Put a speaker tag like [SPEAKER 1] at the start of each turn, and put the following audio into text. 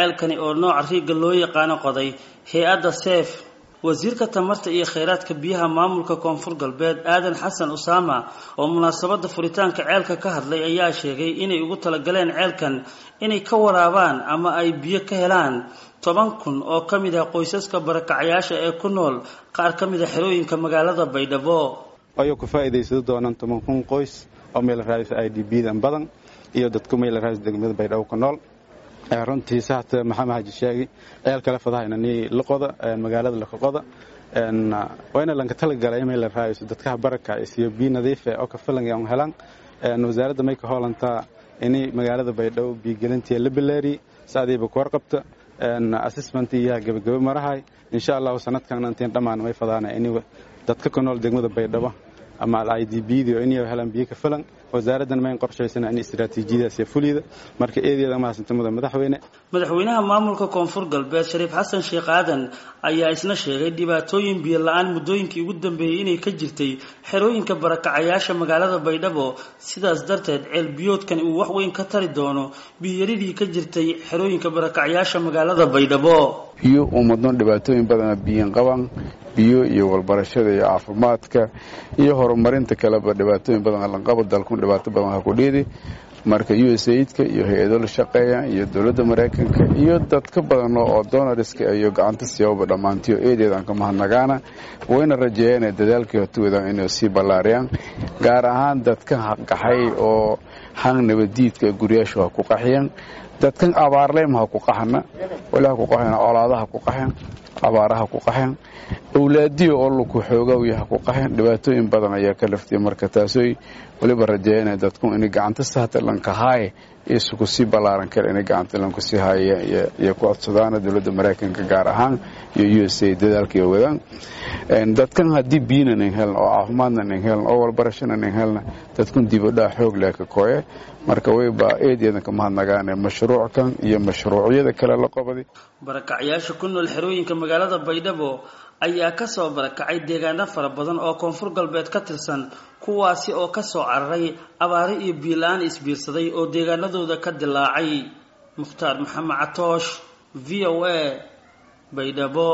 [SPEAKER 1] ceelkani oo nooca riigga loo yaqaano qoday hay-adda seef wasiirka tamarta iyo kheyraadka biyaha maamulka koonfur galbeed aadan xasan usaama oo munaasabada furitaanka ceelka ka hadlay ayaa sheegay inay ugu talagaleen ceelkan inay ka waraabaan ama ay biyo ka helaan toban kun oo ka mid ah qoysaska barakacayaasha ee ku nool qaar ka mid a xerooyinka magaalada baydhabo
[SPEAKER 2] ayuu ku faa'iidaysan doonaan toban kun qoys oo meel raadis i d b dan badan iyo dadku meel raadis degmada baydhabo ku nool runtii saxta maxamed xaji sheegi ceel kale fadahayna ni laqoda magaalada laqoda wayna lanka talagalay meel raadis dadka baraka iyo biyo nadiif ah oo ka filan ay helaan wasaaradda may ka hoolantaa inay magaalada baydhabo biyo gelintii la bilaari saadiiba ku warqabta assessment iyo gabagaba marahay insha Allah sanadkan intaan dhamaan may fadaana inay dadka ku nool degmada baydhabo ama i d b dio inay helaan biyo ka filan wasaaraddan mayn qorshaysana in istiraatiijiyadaas iyo fulida marka eedeeda mahadsantamada madaxweyne
[SPEAKER 1] madaxweynaha maamulka koonfur galbeed shariif xasan sheekh aadan ayaa isna sheegay dhibaatooyin biyo la-aan muddooyinkii ugu dambeeyey inay ka jirtay xerooyinka barakacayaasha magaalada baydhabo sidaas darteed ceel biyoodkan uu wax weyn ka tari doono biyoyaridii ka jirtay xerooyinka barakacayaasha magaalada baydhabo
[SPEAKER 3] biyo ummadno dhibaatooyin badana biyin qaban biyo iyo walbarashada iyo caafimaadka iyo horumarinta kaleba dhibaatooyin badan lanqabo dalkun dhibaato badan ha ku dhiidi marka u s aidka iyo hay-ado la shaqeeya iyo dowladda maraykanka iyo dadka badan oo donariska iyo gacanta siyaababa dhammaantiyo eedeedan ka mahadnagaana wayna rajeeyeen inay dadaalkii hortoodan inay sii ballaariyaan gaar ahaan dadka qaxay oo hang nabadiidka guryaashu ha ku qaxiyaan dadkan abaarleyma ha ku qaxana wali ha ku qaxeen colaadaha ku qaxeen abaaraha ku qaxeen awlaadiyo oo laku xoogawya ha ku qaxeen dhibaatooyin badan ayaa ka laftiyay marka taasooy waliba rajeeyana dadku inay gacanta sahta lankahaaye isuku sii ballaaran kara inay gacanta lanku sii haaya iyo ku codsadaana dowladda maraykanka gaar ahaan iyo u s a dadaalkaiyo wadaan dadkan haddii biyina nin helna oo caafimaadna nin helna oo walbarashana nin helna dadkun dibadhaa xoog leh ka kooye marka wayba eedeedan ka mahadnagaane mashruuckan iyo mashruucyada kale la qabaday
[SPEAKER 1] barakacyaasha ku nool xerooyinka magaalada baydhabo ayaa kasoo barakacay deegaano fara badan oo koonfur galbeed ka tirsan kuwaasi oo kasoo cararay abaaro iyo biila-aan isbiirsaday oo deegaanadooda ka dilaacay mukhtaar maxamed catoosh v o a baydhabo